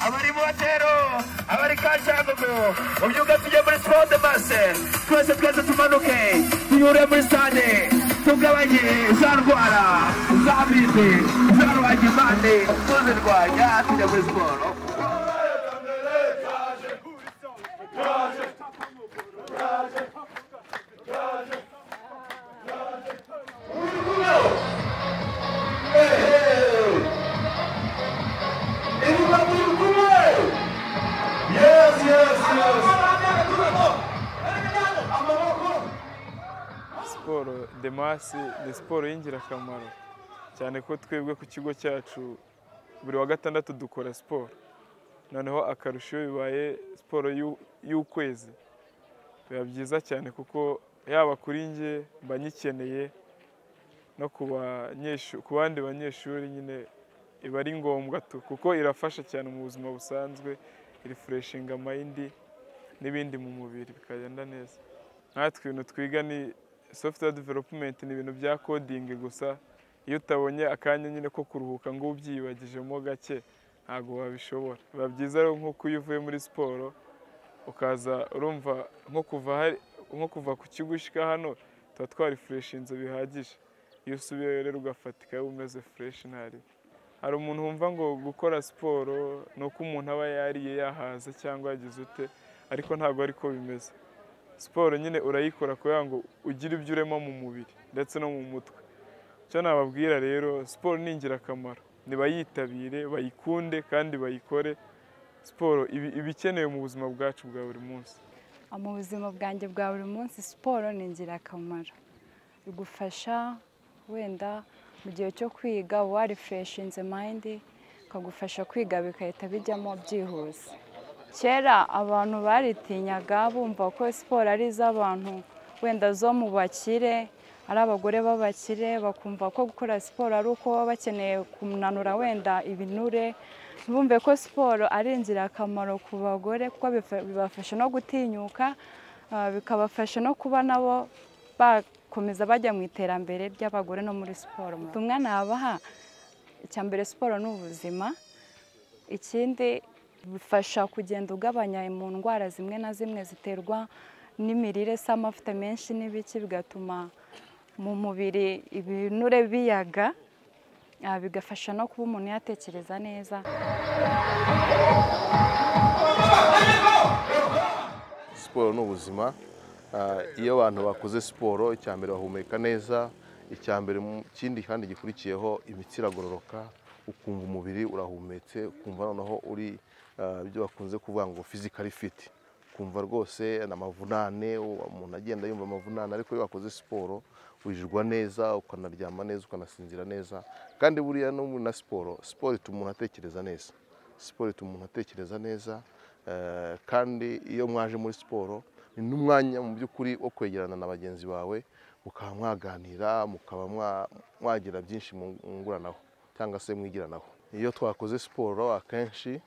abari mu batero abari kashangugu mu byuka tujye muri siporo de base twese twese tumanuke tuyure muri sitade tugabanye za ndwara z'amibe za ruhagimande tuzirwanya tujya muri siporo Yes, yes, yes. siporo demasi ni siporo y'ingirakamaro cyane ko twebwe ku kigo cyacu buri wa gatandatu dukora siporo noneho akarusho iyo bibaye siporo y'u- y'ukwezi biba byiza cyane kuko yaba kuri njye mba nyikeneye no ku banyeshu- ku bandi banyeshuri nyine iba ari ngombwa tu kuko irafasha cyane mu buzima busanzwe irifureshinga mayindi n'ibindi mu mubiri bikagenda neza natwe ibintu twiga ni software development ni ibintu bya coding gusa iyo utabonye akanya nyine ko kuruhuka ngo ubyibagijemo gake ntabwo wabishobora biba byiza rero nk'uko iyo uvuye muri siporo ukaza urumva nko kuva hari- nko kuva ku kigo ushyika hano tuba twarifureshinze bihagije iyo usubiyeyo rero ugafatika wowe umeze fureshi ntari hari umuntu wumva ngo gukora siporo ni uko umuntu aba yariye yahaze cyangwa yagize ute ariko ntabwo ariko bimeze siporo nyine urayikora kugira ngo ugire ibyo urema mu mubiri ndetse no mu mutwe icyo nababwira rero siporo ni ingirakamaro ntibayitabire bayikunde kandi bayikore siporo iba iba ikenewe mu buzima bwacu bwa buri munsi mu buzima bwanjye bwa buri munsi siporo ni ingirakamaro igufasha wenda mu gihe cyo kwiga uba warefureshinze mayindi ikagufasha kwiga bigahita bijyamo byihuse kera abantu baritinyaga bumva ko siporo ari iz'abantu wenda zo mu bakire ari abagore b'abakire bakumva ko gukora siporo ari uko baba bakeneye kunanura wenda ibinure bumve ko siporo ari ingirakamaro ku bagore kuko bifa- bibafasha no gutinyuka ah, bikabafasha no kuba nabo bakomeza bajya mu iterambere ry'abagore no muri siporo ubutumwa nabaha icya mbere siporo ni ubuzima ikindi bifasha kugenda ugabanya mu ndwara zimwe na zimwe ziterwa n'imirire se amavuta menshi n'ibiki bigatuma mu mubiri ibinure biyaga ah, bigafasha no kuba umuntu yatekereza neza Siporo ni ubuzima. Ah, Iyo abantu bakoze siporo, icya mbere bahumeka neza, icya mbere mu- ikindi kandi gikurikiyeho imitsi iragororoka, ukumva umubiri urahumetse, ukumva noneho uri ah, ibyo bakunze kuvuga ngo physically fit. Ukumva rwose n'amavunane, umuntu agenda yumva amavunane, ariko iyo wakoze siporo wirirwa neza, ukanaryama neza, ukanasinzira neza, kandi buriya no muri na siporo, siporo ituma umuntu atekereza neza. Siporo ituma umuntu atekereza neza, Eh, kandi iyo mwaje muri siporo ni n'umwanya mu by'ukuri wo kwegerana na bagenzi bawe mukaba mwaganira mukaba mwa- mwagira byinshi mu- mwunguranaho cyangwa se mwigiranaho iyo twakoze siporo akenshi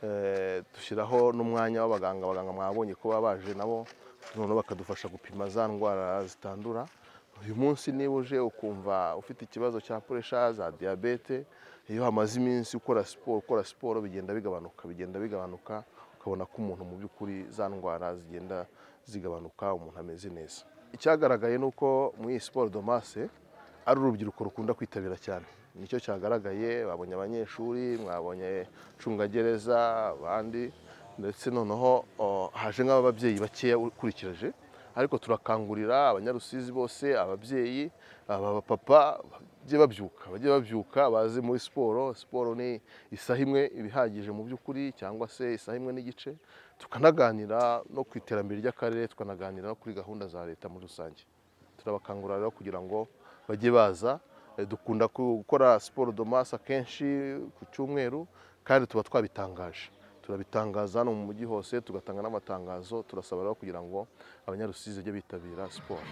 eh, dushyiraho n'umwanya w'abaganga abaganga mwabonye ko baba baje nabo noneho bakadufasha gupima za ndwara zitandura uyu munsi niba uje ukumva ufite ikibazo cya puresha za diyabete iyo hamaze iminsi ukora siporo ukora siporo bigenda bigabanuka bigenda bigabanuka ukabona ko umuntu mu by'ukuri za ndwara zigenda zigabanuka umuntu ameze neza icyagaragaye ni uko muri iyi siporo domase ari urubyiruko rukunda kwitabira cyane nicyo cyagaragaye babonye abanyeshuri mwabonye icungagereza abandi ndetse noneho o, haje nk'ababyeyi bakeya ukurikirije ariko turakangurira abanyarusizi bose ababyeyi aba papa bajye babyuka bajye babyuka baze muri siporo siporo ni isaha imwe iba ihagije mu by'ukuri cyangwa se isaha imwe n'igice tukanaganira no ku iterambere ry'akarere tukanaganira no kuri gahunda za leta muri rusange turabakangurira rero kugira ngo bajye baza Eh, dukunda ku- gukora siporo domasi akenshi ku cyumweru kandi tuba twabitangaje turabitangaza hano mu mujyi hose tugatanga n'amatangazo turasaba rero kugira ngo abanyarusizi bajye bitabira siporo